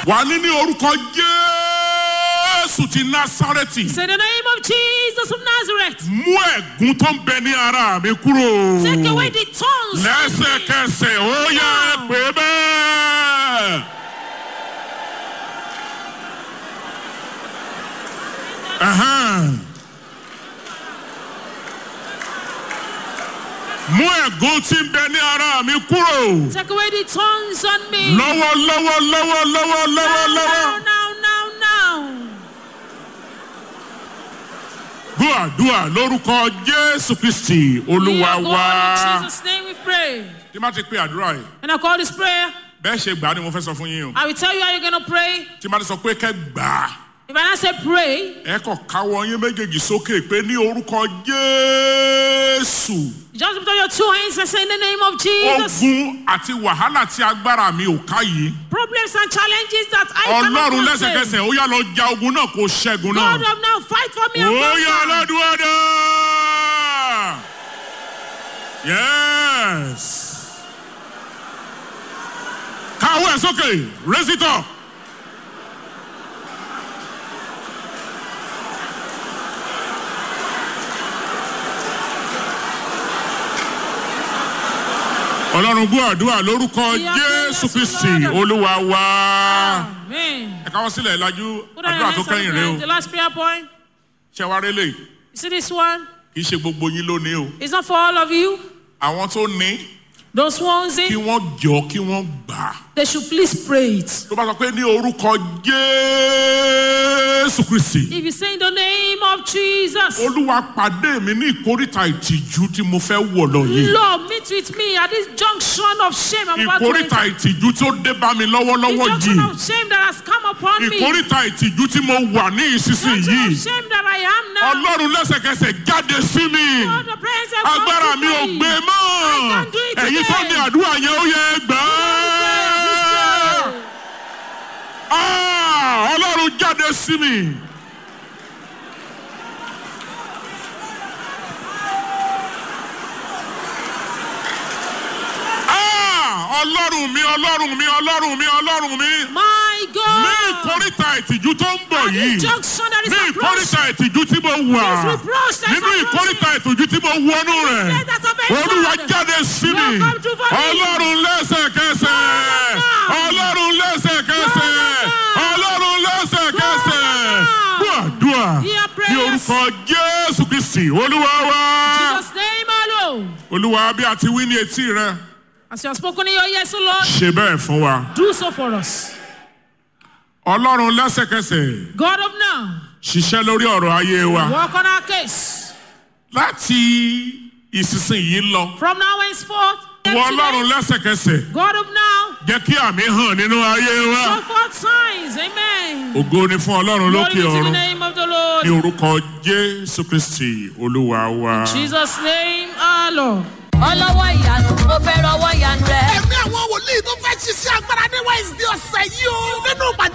wà ní ní orúkọ jésù ti násárẹ́tì Say the name of Jesus of Nazareth. mú ẹ̀gún tó ń bẹ ní ara mi kúrò Take away the tongues. lẹ́sẹ̀kẹsẹ̀ ó yá ẹ pé bẹ́ẹ̀. Ẹ̀hẹ́n. mú ẹ̀gún tí ń bẹ ní ara mi kúrò Take away the tongues on me. lọ́wọ́ lọ́wọ́ lọ́wọ́ lọ́wọ́ lọ́wọ́ Now, lọ́wọ́. now, now, now. gbọ́ àdúrà lórúkọ jésù kristi We olúwa are wá. going in Jesus' name we pray. tí má ti pe àdúrà yìí And I call this prayer. bẹ́ẹ̀ ṣe gbà á ni mo fẹ́ sọ fún yín o I will tell you how you're going to pray. tí má ti sọ pé kẹ́ gbà á If I not say pray, ẹ kàn káwọ́ yín méjèèjì sókè pé ní orúkọ jésù you just put on your two hands and say in the name of Jesus. ogun àti wàhálà tí agbára mi ò ká yìí Problems and challenges that I cannot ọlọ́run contain. lẹ́sẹ̀kẹsẹ̀ ó yá lọ ja ogun náà kó ṣẹ́gun náà God of now, fight for me and ó yá conquer. aládùúgbò dá yes káwọ́ ẹ̀ sókè raise it up. ọlọ́run gbọ́ àdúrà lórúkọ We are jésù prayers, kristi Lord. olúwa wá. Amen. ẹ káwọ́ sílẹ̀ ìlàjú Put on your àdúrà tó hands on kẹ́yìn the, rẹ o ground. the last prayer point. ṣé wàá rélé You see this one? kì í ṣe gbogbo yín lónìí o It's not for all of you. àwọn tó ní Those ones kí in, wọ́n jọ kí wọ́n gbà á. they should please pray it. tó bá sọ pé ní orúkọ jésù kristi If you say in the name of Jesus, olúwa pàdé mi ní ìkórìtà ìtìjú tí mo fẹ́ wọ̀ lọ yìí Lord, meet with me at this junction of shame I'm about to ìkórìtà enter. ìtìjú tó dé bá mi The lọ́wọ́lọ́wọ́ junction yìí of shame that has come upon me. ìkórìtà ìtìjú tí mo wà ní Junction ìsinsìnyí of shame that I am now. ọlọ́run lẹ́sẹ̀kẹsẹ̀ jáde sí mi Lord, the prayers have come agbára to mi ò me. gbé mọ́ I can't do it ẹ̀yin tó today. ní àdúrà yẹn ó yẹ gbà á. Ah, ọlọ́run jáde sí mi. Ah, ọlọ́run mi ọlọ́run mi ọlọ́run mi ọlọ́run mi My ní God. ìkórìtà ìtìjú tó ń bọ̀ At yìí this junction that is ní approaching. ìkórìtà ìtìjú tí mo wà This reproach that is nínú ìkórìtà ìtìjú tí mo wọnú rẹ̀ Let that of it olúwa God. jáde sí mi Lord, come through for me. ọlọ́run lẹ́sẹ̀kẹsẹ̀ now. ọlọ́run lẹ́sẹ̀kẹsẹ̀ Lord, now. ọlọ́run lẹ́sẹ̀kẹsẹ̀ Lord, now. gbọ́ àdúrà Hear ní prayers. orúkọ jésù kristi olúwa wá Jesus' name alone. olúwa bí a ti wí ní etí rẹ As you have spoken in your yes, O Lord, ṣe bẹ́ẹ̀ fún wa do so for us. ọlọ́run lẹ́sẹ̀kẹsẹ̀ God of now, ṣiṣẹ́ lórí ọ̀rọ̀ ayé wa work on our case. láti ìsinsìnyí lọ From now henceforth, wọ ọlọ́run lẹ́sẹ̀kẹsẹ̀ God of now, jẹ́ kí àmì hàn nínú ayé wa. show forth signs. Amen. ògo ni fún ọlọ́run Glory lókè be to the ọ̀run name of the ní Lord. orúkọ jésù kristi olúwa wa. Jesus' name, our Lord. ọlọ́wọ́ ìyanu mo fẹ́ rọwọ́ ìyanu rẹ. ẹ̀mí àwọn wòlíì tó fẹ́ ṣiṣẹ́ agbára ní wednesday ọ̀sẹ̀ yìí o. nínú ìpàdé